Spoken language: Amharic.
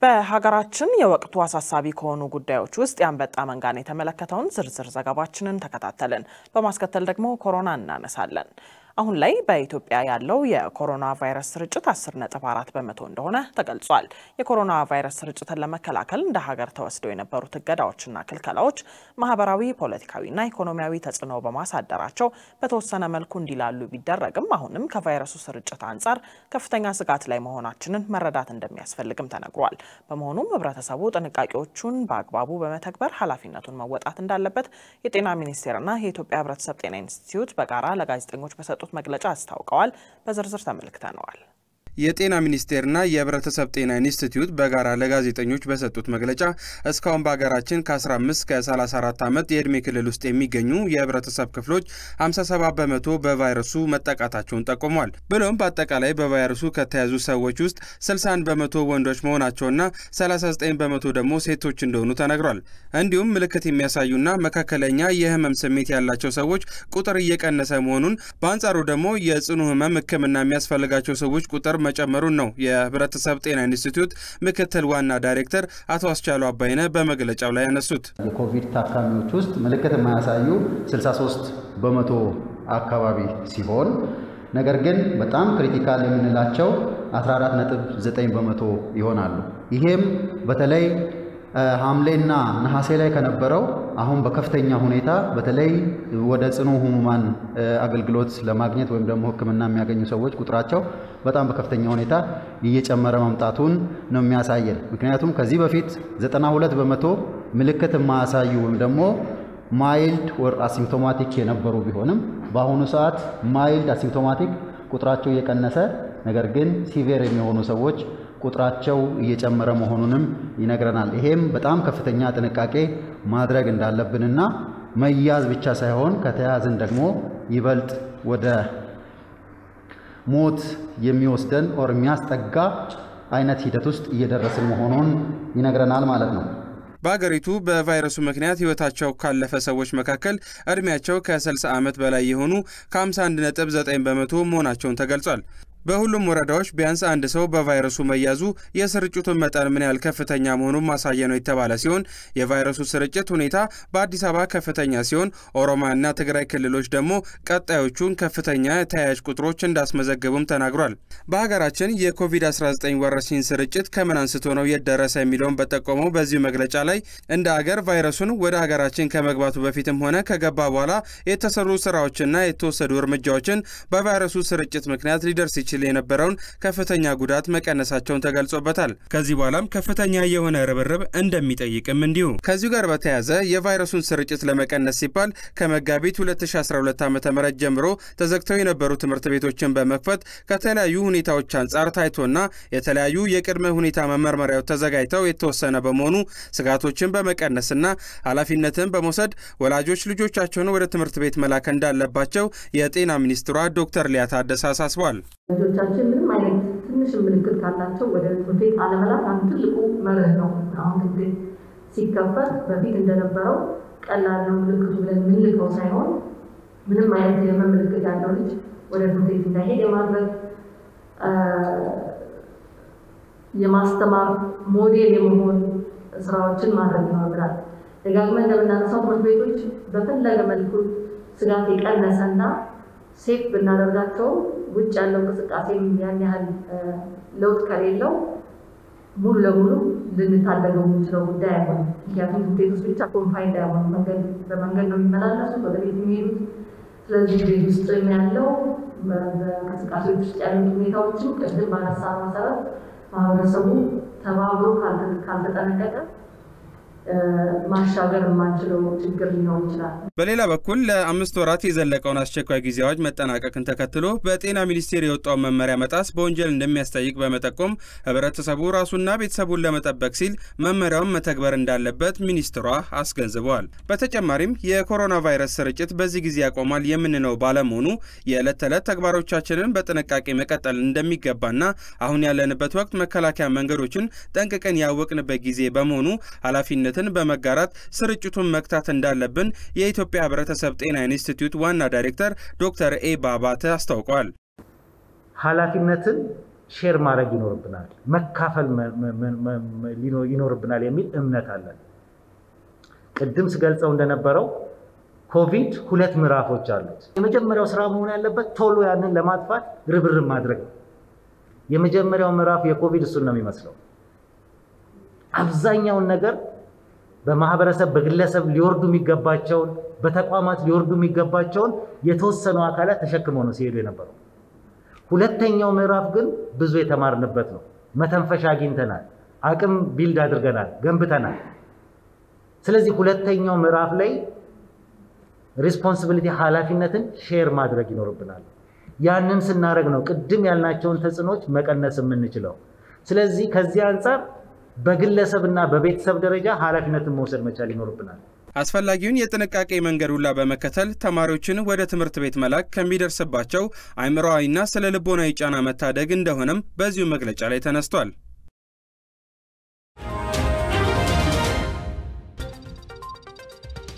በሀገራችን የወቅቱ አሳሳቢ ከሆኑ ጉዳዮች ውስጥ የአንበጣ መንጋን የተመለከተውን ዝርዝር ዘገባችንን ተከታተልን። በማስከተል ደግሞ ኮሮና እናነሳለን። አሁን ላይ በኢትዮጵያ ያለው የኮሮና ቫይረስ ስርጭት 10.4 በመቶ እንደሆነ ተገልጿል። የኮሮና ቫይረስ ስርጭትን ለመከላከል እንደ ሀገር ተወስደው የነበሩት እገዳዎችና ክልከላዎች ማህበራዊ፣ ፖለቲካዊና ኢኮኖሚያዊ ተጽዕኖ በማሳደራቸው በተወሰነ መልኩ እንዲላሉ ቢደረግም አሁንም ከቫይረሱ ስርጭት አንጻር ከፍተኛ ስጋት ላይ መሆናችንን መረዳት እንደሚያስፈልግም ተነግሯል። በመሆኑም ህብረተሰቡ ጥንቃቄዎቹን በአግባቡ በመተግበር ኃላፊነቱን መወጣት እንዳለበት የጤና ሚኒስቴርና የኢትዮጵያ ህብረተሰብ ጤና ኢንስቲትዩት በጋራ ለጋዜጠኞች በሰጡ መግለጫ አስታውቀዋል። በዝርዝር ተመልክተነዋል። የጤና ሚኒስቴርና የህብረተሰብ ጤና ኢንስቲትዩት በጋራ ለጋዜጠኞች በሰጡት መግለጫ እስካሁን በሀገራችን ከ15 እስከ 34 ዓመት የዕድሜ ክልል ውስጥ የሚገኙ የህብረተሰብ ክፍሎች 57 በመቶ በቫይረሱ መጠቃታቸውን ጠቁሟል። ብሎም በአጠቃላይ በቫይረሱ ከተያዙ ሰዎች ውስጥ 61 በመቶ ወንዶች መሆናቸውና 39 በመቶ ደግሞ ሴቶች እንደሆኑ ተነግሯል። እንዲሁም ምልክት የሚያሳዩና መካከለኛ የህመም ስሜት ያላቸው ሰዎች ቁጥር እየቀነሰ መሆኑን፣ በአንጻሩ ደግሞ የጽኑ ህመም ህክምና የሚያስፈልጋቸው ሰዎች ቁጥር መጨመሩን ነው የህብረተሰብ ጤና ኢንስቲትዩት ምክትል ዋና ዳይሬክተር አቶ አስቻሉ አባይነ በመግለጫው ላይ ያነሱት። የኮቪድ ታካሚዎች ውስጥ ምልክት የማያሳዩ 63 በመቶ አካባቢ ሲሆን ነገር ግን በጣም ክሪቲካል የምንላቸው 14.9 በመቶ ይሆናሉ። ይሄም በተለይ ሐምሌና ነሐሴ ላይ ከነበረው አሁን በከፍተኛ ሁኔታ በተለይ ወደ ጽኑ ህሙማን አገልግሎት ለማግኘት ወይም ደግሞ ሕክምና የሚያገኙ ሰዎች ቁጥራቸው በጣም በከፍተኛ ሁኔታ እየጨመረ መምጣቱን ነው የሚያሳየን። ምክንያቱም ከዚህ በፊት 92 በመቶ ምልክት የማያሳዩ ወይም ደግሞ ማይልድ ወር አሲምፕቶማቲክ የነበሩ ቢሆንም በአሁኑ ሰዓት ማይልድ አሲምፕቶማቲክ ቁጥራቸው እየቀነሰ ነገር ግን ሲቪር የሚሆኑ ሰዎች ቁጥራቸው እየጨመረ መሆኑንም ይነግረናል። ይሄም በጣም ከፍተኛ ጥንቃቄ ማድረግ እንዳለብንና መያዝ ብቻ ሳይሆን ከተያዝን ደግሞ ይበልጥ ወደ ሞት የሚወስደን ኦር የሚያስጠጋ አይነት ሂደት ውስጥ እየደረስን መሆኑን ይነግረናል ማለት ነው። በአገሪቱ በቫይረሱ ምክንያት ህይወታቸው ካለፈ ሰዎች መካከል እድሜያቸው ከ60 ዓመት በላይ የሆኑ ከ51.9 በመቶ መሆናቸውን ተገልጿል። በሁሉም ወረዳዎች ቢያንስ አንድ ሰው በቫይረሱ መያዙ የስርጭቱን መጠን ምን ያህል ከፍተኛ መሆኑን ማሳያ ነው የተባለ ሲሆን የቫይረሱ ስርጭት ሁኔታ በአዲስ አበባ ከፍተኛ ሲሆን ኦሮሚያና ትግራይ ክልሎች ደግሞ ቀጣዮቹን ከፍተኛ ተያያዥ ቁጥሮች እንዳስመዘገቡም ተናግሯል። በሀገራችን የኮቪድ-19 ወረርሽኝ ስርጭት ከምን አንስቶ ነው የደረሰ የሚለውን በጠቆመው በዚሁ መግለጫ ላይ እንደ አገር ቫይረሱን ወደ ሀገራችን ከመግባቱ በፊትም ሆነ ከገባ በኋላ የተሰሩ ስራዎችና የተወሰዱ እርምጃዎችን በቫይረሱ ስርጭት ምክንያት ሊደርስ ይችላል ሲል የነበረውን ከፍተኛ ጉዳት መቀነሳቸውን ተገልጾበታል። ከዚህ በኋላም ከፍተኛ የሆነ ርብርብ እንደሚጠይቅም እንዲሁ። ከዚሁ ጋር በተያያዘ የቫይረሱን ስርጭት ለመቀነስ ሲባል ከመጋቢት 2012 ዓ ም ጀምሮ ተዘግተው የነበሩ ትምህርት ቤቶችን በመክፈት ከተለያዩ ሁኔታዎች አንጻር ታይቶና የተለያዩ የቅድመ ሁኔታ መመርመሪያዎች ተዘጋጅተው የተወሰነ በመሆኑ ስጋቶችን በመቀነስና ኃላፊነትን በመውሰድ ወላጆች ልጆቻቸውን ወደ ትምህርት ቤት መላክ እንዳለባቸው የጤና ሚኒስትሯ ዶክተር ሊያ ታደሰ አሳስቧል። ልጆቻችን ምንም አይነት ትንሽ ምልክት ካላቸው ወደ ትምህርት ቤት አለመላክ አንዱ ትልቁ መርህ ነው። አሁን ትምህርት ቤት ሲከፈት በፊት እንደነበረው ቀላል ነው ምልክቱ ብለን የምንልከው ሳይሆን ምንም አይነት የህመም ምልክት ያለው ልጅ ወደ ትምህርት ቤት እንዳይሄድ የማድረግ የማስተማር ሞዴል የመሆን ስራዎችን ማድረግ ይኖርብናል። ደጋግመን እንደምናነሳው ትምህርት ቤቶች በፈለገ መልኩ ስጋት የቀነሰና ሴፍ ብናደርጋቸው ውጭ ያለው እንቅስቃሴም ያን ያህል ለውጥ ከሌለው ሙሉ ለሙሉ ልንታደገው የምንችለው ጉዳይ አይሆንም። ምክንያቱም ቤት ውስጥ ብቻ ኮንፋይንድ አይሆኑ መንገድ በመንገድ ነው የሚመላለሱት ወደ ቤት የሚሄዱት። ስለዚህ ቤት ውስጥ ያለው በእንቅስቃሴዎች ውስጥ ያሉት ሁኔታዎችን ቅድም ባነሳ መሰረት ማህበረሰቡ ተባብሮ ካልተጠነቀቀ ማሻገር የማንችለው ችግር ሊኖር ይችላል። በሌላ በኩል ለአምስት ወራት የዘለቀውን አስቸኳይ ጊዜ አዋጅ መጠናቀቅን ተከትሎ በጤና ሚኒስቴር የወጣውን መመሪያ መጣስ በወንጀል እንደሚያስጠይቅ በመጠቆም ህብረተሰቡ ራሱና ቤተሰቡን ለመጠበቅ ሲል መመሪያውን መተግበር እንዳለበት ሚኒስትሯ አስገንዝበዋል። በተጨማሪም የኮሮና ቫይረስ ስርጭት በዚህ ጊዜ ያቆማል የምንለው ባለመሆኑ የዕለት ተዕለት ተግባሮቻችንን በጥንቃቄ መቀጠል እንደሚገባና አሁን ያለንበት ወቅት መከላከያ መንገዶችን ጠንቅቀን ያወቅንበት ጊዜ በመሆኑ ኃላፊነት ኃላፊነትን በመጋራት ስርጭቱን መግታት እንዳለብን የኢትዮጵያ ህብረተሰብ ጤና ኢንስቲትዩት ዋና ዳይሬክተር ዶክተር ኤባ አባተ አስታውቀዋል። ኃላፊነትን ሼር ማድረግ ይኖርብናል፣ መካፈል ይኖርብናል የሚል እምነት አለን። ቅድም ስገልጸው እንደነበረው ኮቪድ ሁለት ምዕራፎች አሉት። የመጀመሪያው ስራ መሆን ያለበት ቶሎ ያንን ለማጥፋት ርብርብ ማድረግ ነው። የመጀመሪያው ምዕራፍ የኮቪድ እሱን ነው የሚመስለው። አብዛኛውን ነገር በማህበረሰብ በግለሰብ ሊወርዱ የሚገባቸውን በተቋማት ሊወርዱ የሚገባቸውን የተወሰኑ አካላት ተሸክመው ነው ሲሄዱ የነበረው። ሁለተኛው ምዕራፍ ግን ብዙ የተማርንበት ነው። መተንፈሻ አግኝተናል፣ አቅም ቢልድ አድርገናል፣ ገንብተናል። ስለዚህ ሁለተኛው ምዕራፍ ላይ ሪስፖንሲቢሊቲ ኃላፊነትን ሼር ማድረግ ይኖርብናል። ያንን ስናደርግ ነው ቅድም ያልናቸውን ተጽዕኖች መቀነስ የምንችለው። ስለዚህ ከዚህ አንጻር በግለሰብና በቤተሰብ ደረጃ ኃላፊነትን መውሰድ መቻል ይኖርብናል። አስፈላጊውን የጥንቃቄ መንገድ ሁላ በመከተል ተማሪዎችን ወደ ትምህርት ቤት መላክ ከሚደርስባቸው አእምሮአዊና ስነ ልቦናዊ ጫና መታደግ እንደሆነም በዚሁ መግለጫ ላይ ተነስቷል።